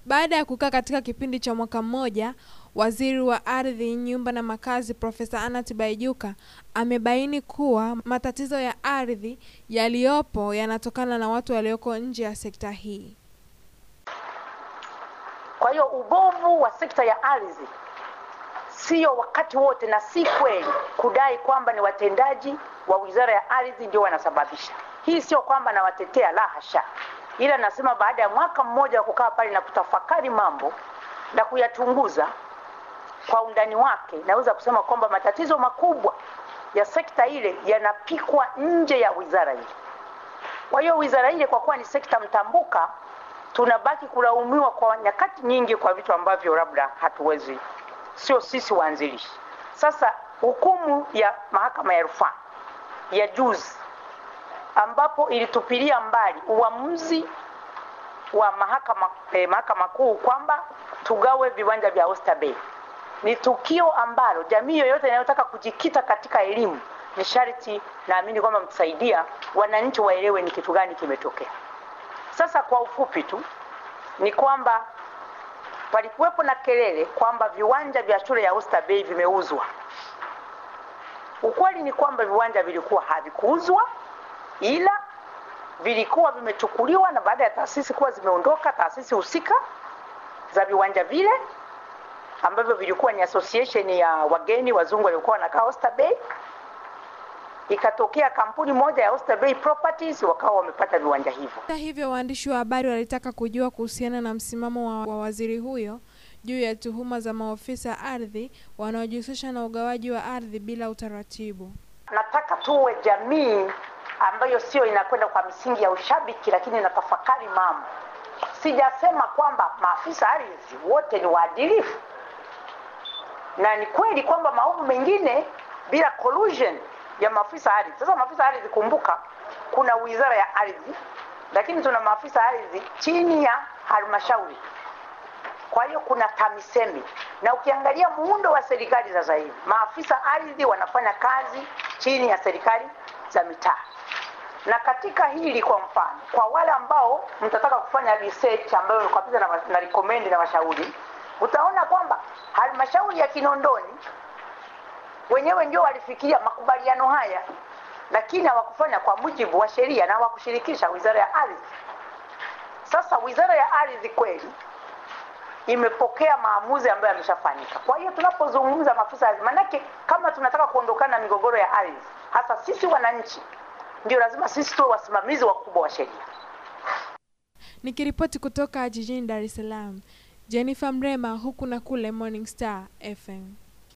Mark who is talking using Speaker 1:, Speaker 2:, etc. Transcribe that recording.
Speaker 1: Baada ya kukaa katika kipindi cha mwaka mmoja, Waziri wa Ardhi, Nyumba na Makazi Profesa Anna Tibaijuka amebaini kuwa matatizo ya ardhi yaliyopo yanatokana na watu walioko nje ya sekta hii.
Speaker 2: Kwa hiyo ubovu wa sekta ya ardhi sio wakati wote, na si kweli kudai kwamba ni watendaji wa Wizara ya Ardhi ndio wanasababisha. Hii sio kwamba nawatetea, la hasha, ila nasema baada ya mwaka mmoja wa kukaa pale na kutafakari mambo na kuyachunguza kwa undani wake, naweza kusema kwamba matatizo makubwa ya sekta ile yanapikwa nje ya wizara ile. Kwa hiyo wizara ile, kwa kuwa ni sekta mtambuka, tunabaki kulaumiwa kwa nyakati nyingi kwa vitu ambavyo labda hatuwezi, sio sisi waanzilishi. Sasa hukumu ya mahakama ya rufaa ya juzi ambapo ilitupilia mbali uamuzi wa mahakama eh, mahakama kuu kwamba tugawe viwanja vya Oyster Bay ni tukio ambalo jamii yoyote inayotaka kujikita katika elimu ni sharti, naamini kwamba mtusaidia wananchi waelewe ni kitu gani kimetokea. Sasa kwa ufupi tu ni kwamba palikuwepo na kelele kwamba viwanja vya shule ya Oyster Bay vimeuzwa. Ukweli ni kwamba viwanja vilikuwa havikuuzwa, ila vilikuwa vimechukuliwa na baada ya taasisi kuwa zimeondoka, taasisi husika za viwanja vile ambavyo vilikuwa ni association ya wageni wazungu waliokuwa wanakaa Oyster Bay, ikatokea kampuni moja ya Oyster Bay Properties wakawa wamepata viwanja hivyo.
Speaker 1: Hata hivyo, waandishi wa habari walitaka kujua kuhusiana na msimamo wa, wa waziri huyo juu ya tuhuma za maofisa ardhi wanaojihusisha na ugawaji wa ardhi bila utaratibu.
Speaker 2: Nataka tuwe jamii ambayo sio inakwenda kwa misingi ya ushabiki, lakini inatafakari mambo. Sijasema kwamba maafisa ardhi wote ni waadilifu, na ni kweli kwamba maovu mengine bila collusion ya maafisa ardhi. Sasa maafisa ardhi, kumbuka kuna wizara ya ardhi, lakini tuna maafisa ardhi chini ya halmashauri. Kwa hiyo kuna TAMISEMI, na ukiangalia muundo wa serikali sasa hivi maafisa ardhi wanafanya kazi chini ya serikali za mitaa. Na katika hili kwa mfano, kwa wale ambao mtataka kufanya research ambayo kabisa na, na recommend na washauri, utaona kwamba halmashauri ya Kinondoni wenyewe ndio walifikiria makubaliano haya, lakini hawakufanya kwa mujibu wa sheria na hawakushirikisha wizara ya ardhi. Sasa wizara ya ardhi kweli imepokea maamuzi ambayo yameshafanyika. Kwa hiyo tunapozungumza maafisa ardhi, manake kama tunataka kuondokana na migogoro ya ardhi, hasa sisi wananchi, ndio lazima sisi tuwe wasimamizi wakubwa wa sheria.
Speaker 1: Nikiripoti kutoka jijini Dar es Salaam, Jennifer Mrema, huku na kule, Morning Star FM.